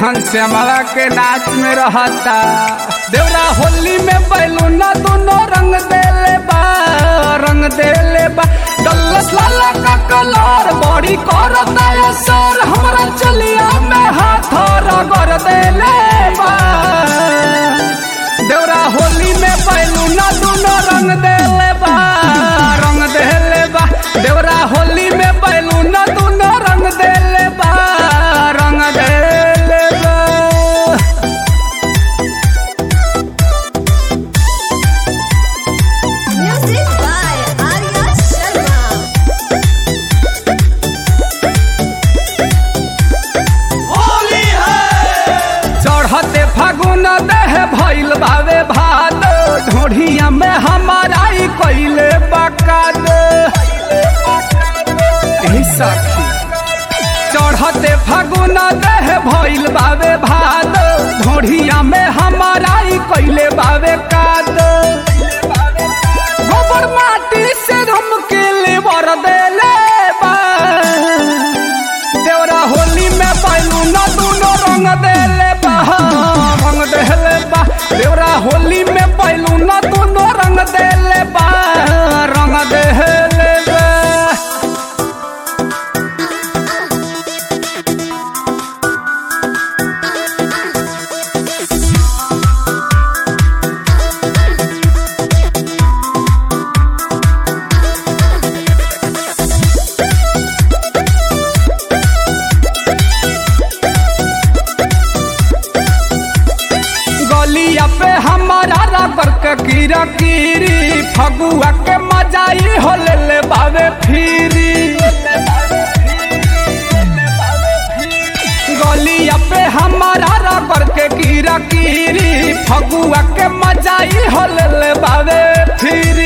घनश्यामला के नाच में रहता देवरा होली में बैलूना दोनों रंग देले बा रंग देले बा डल्लस लाला का कलर बड़ी करता है सर हमरा चलिया में हाथ रगड़ देले बा देवरा होली में बैलूना दोनों रंग देले बा रंग देले बा देवरा होली में बैलूना दोनों रंग देले बा रंग देले बा Music by Arya Sharma. चढ़ते फागुन देह भइल बावे भाद ढोढ़िया में हमारा ई कइले बकाद एही सखी चढ़ते फागुन देह भइल बावे भाद ढोढ़िया में हमारा ई कइले बावे काद गोबर माटी से हम के लेबर देले बा देवरा होली में बैलून दूनो रंग देले बा रंग देले बा देवरा होली में बैलून दूनो रंग देले बा रंग देले बा गलिया पे हमारा रबर के कीरा कीरी फगुआ के मजाई हो ले ले बावे फिरी गलिया पे हमारा रबर के कीरा कीरी फगुआ के मजाई हो ले ले बावे फिरी